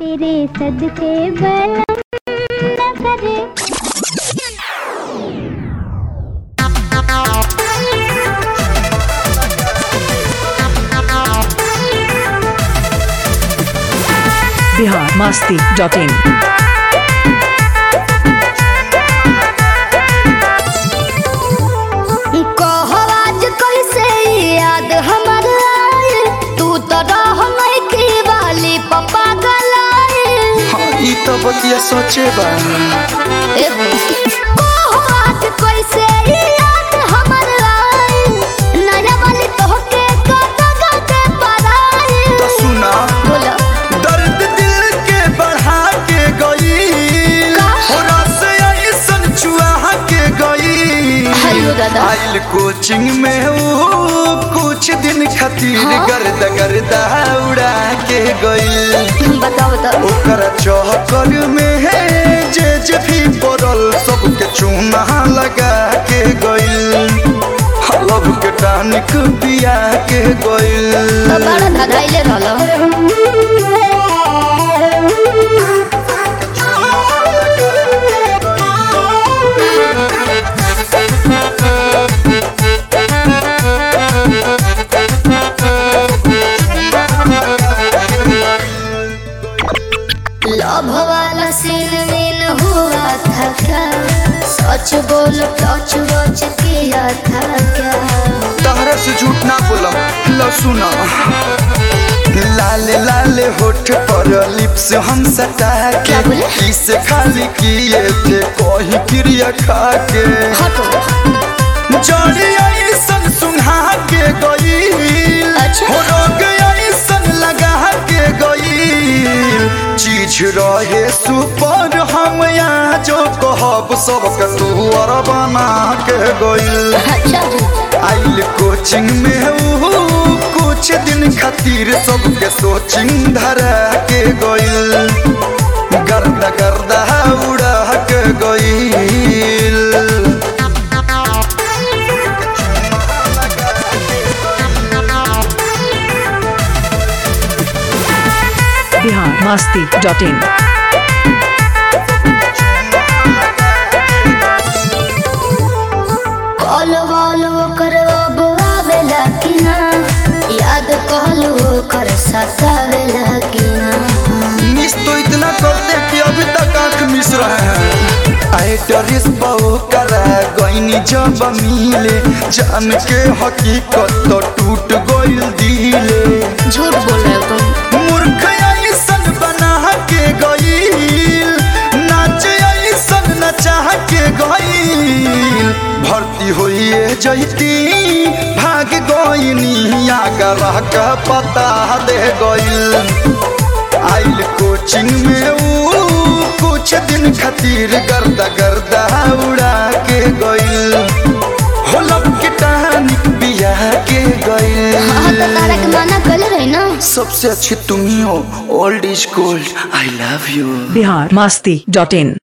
तेरे सदके बलम न करे बिहार मस्ती डॉट इन कहो आज कैसे याद हमर आए तू तो रह नहीं की वाली पप्पा गलाए हाँ, ई तो बतिया सोचे बा कहो आज कैसे याद हमर आए नया वाली तोहके कत कत पराए तो सुना बोलो दर्द दिल के बढ़ा के गई का? हो रस ऐसन चुहा के गई हेलो दादा। आइल कोचिंग में वो कुछ दिन खातिर हाँ? गर्द गर्दा उड़ा के गई बताओ बताओ ओकर चहकर में है जे जे भी पड़ल सबके चूना लगा के गइल हलब के टानिक पिया के गइल तो बड़ा धधाइले रहलो लव वाला सीन मीन हुआ था क्या सच बोल टच वच किया था क्या तहरा से झूठ ना बोलम लो सुना लाले लाले होठ पर लिप्स हम सटा के क्या बोले? किस खाली किए थे कोई क्रिया खा के हटो जड़ी ऐसन सुना के गई अच्छा। हो रोग ऐसन लगा के गई चीज रहे सुपर हम यहाँ जो कहब सबके तू और बना के गई अच्छा आइल कोचिंग में ऊ कुछ दिन खातिर सबके सोचिंग धरा के गइल गर्दा गर्दा उड़ा के गइल Bihar Masti dot in call वॉल कर अब आवेला कि ना याद कहल कर सतावेला कि ना मिस तो इतना करते कि अभी तक आंख मिस रहे हैं आए डरिस बहु करा गईनी जब मिले जान के हकीकत तो टूट गइल दिले झूठ बोल रहे हो तुम मूर्ख ऐसन बना के गईल नाच ऐसन नचा के गईल भर्ती होइए जैती भाग गईनी आगरा का पता दे गईल आइल कोचिंग में ऊ कुछ दिन खातिर गर्दा गर्दा उड़ा के गईल होलब के टानिक बिया के गईल हाँ तो तारा के मना कर रहे ना सबसे अच्छी तुम ही हो old is gold I love you Bihar Masti dot in